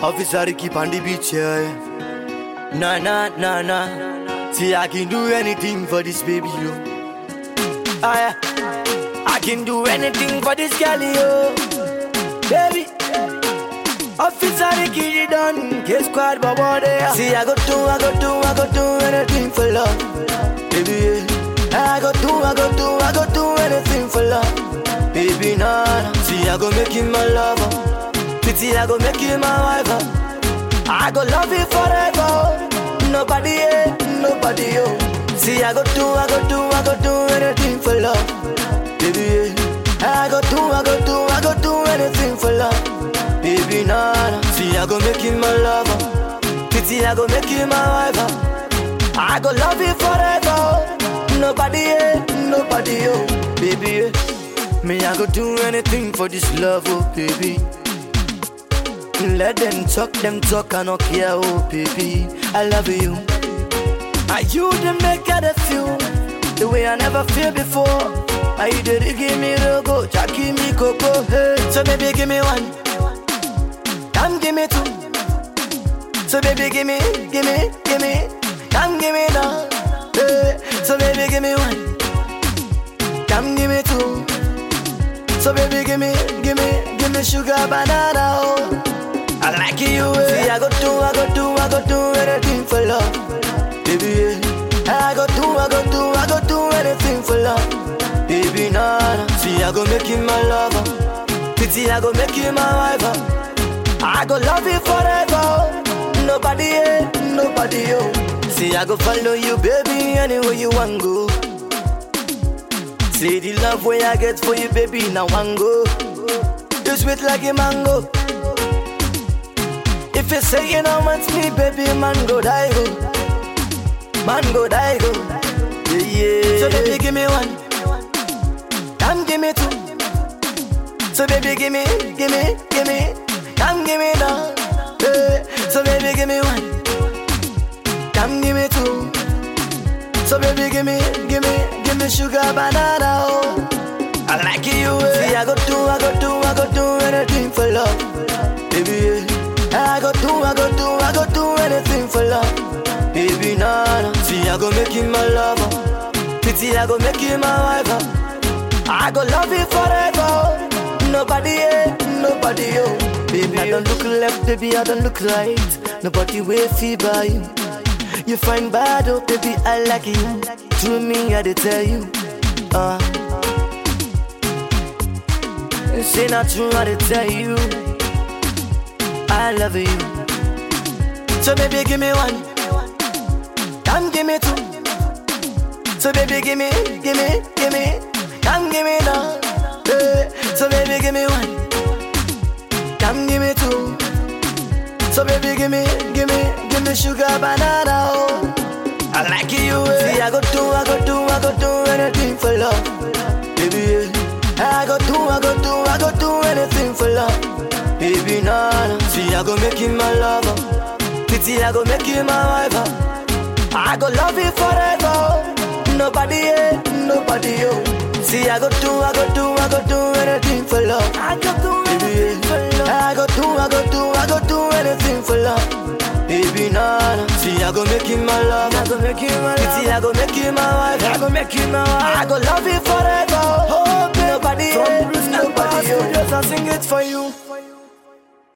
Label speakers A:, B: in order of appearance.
A: Officer Ricky on the beach, yeah. Nah, nah, nah, nah. See, I can do anything for this baby, yo. Ah, yeah. I can do anything for this girl, yo. Baby. Officer Ricky, you done. K squad, baba, there. See, I go do, I go do, I go do anything for love. Baby, yeah. I go do, I go do, I go do anything for love. Baby, nah, nah. See, I go make you my lover. Pity, I go make you my wife. uh. I go love you forever. Nobody, yeah, nobody, yo. See, I go do, I go do, I go do anything for love. Baby, yeah. I go do, I go do, I go do anything for love. Baby, nah, nah. See, I go make you my lover. Pity, I go make you my wife. uh. I go love you forever. Nobody, yeah, nobody, yo. Baby, yeah. Me, I go do anything for this love, oh, baby. Let them talk, them talk, I don't care, oh baby. I love you. Are you the maker the feel the way I never feel before? Are you the give me the go, Jack give me coco, hey. So baby give me one, come give me two. So baby give me, give me, give me, come give me now. Hey. So baby give me one, come give me two. So baby give me, give me, give me sugar banana. Oh. I like you. eh. See, I go do, I go do, I go do anything for love, baby. Yeah. I go do, I go do, I go do anything for love, baby. Nah, nah. See, I go make you my lover. Pity, I go make you my wife. uh. I go love you forever. Nobody, yeah, nobody, yo. See, I go follow you, baby, anywhere you want go. See the love way I get for you, baby, now one go. You sweet like a mango. If you say you don't want me, baby, man go die go. Man go die go. Yeah, yeah. So baby, give me one. Come give me two. So baby, give me, give me, give me. Come give me now. Yeah. So baby, give me one. Come give me two. So baby, give me, give me, give me sugar banana. Oh. I like you. eh. See, I go do, I go do, I go do anything for love, baby. Yeah. I go do, I go do, I go do anything for love, baby. Nah, nah. See, I go make you my lover. Pity, I go make you my wife. uh. I go love you forever. Nobody, yeah, nobody, yo. Baby, I don't look left, baby, I don't look right. Nobody will feel by you. You find bad, oh, baby, I like you. To me, I did tell you. Uh. Say not true, I did tell you. I love you. So baby, give me one. Come give me two. So baby, give me, give me, give me. Come give me now. Hey. So baby, give me one. Come give me two. So baby, give me, give me, give me sugar banana. Oh. I like you. eh. See, I go do, I go do, I go do anything for love, baby. Yeah. I go do, I go do, I go do anything for love, baby. Nah, nah. See, I go make you my lover. Pity, I go make you my wife. uh. I go love you forever. Nobody, yeah, nobody, yo. See, I go do, I go do, I go do anything for love. I go do anything for love. I go do, I go do, I go do anything for love. Baby, nah, nah. See, I go make you my love. I go make you my love. Pity, I go make you my wife. I go make you my wife. I go love you forever. Oh, baby. Nobody, yeah, nobody, yo. Just I sing it for you.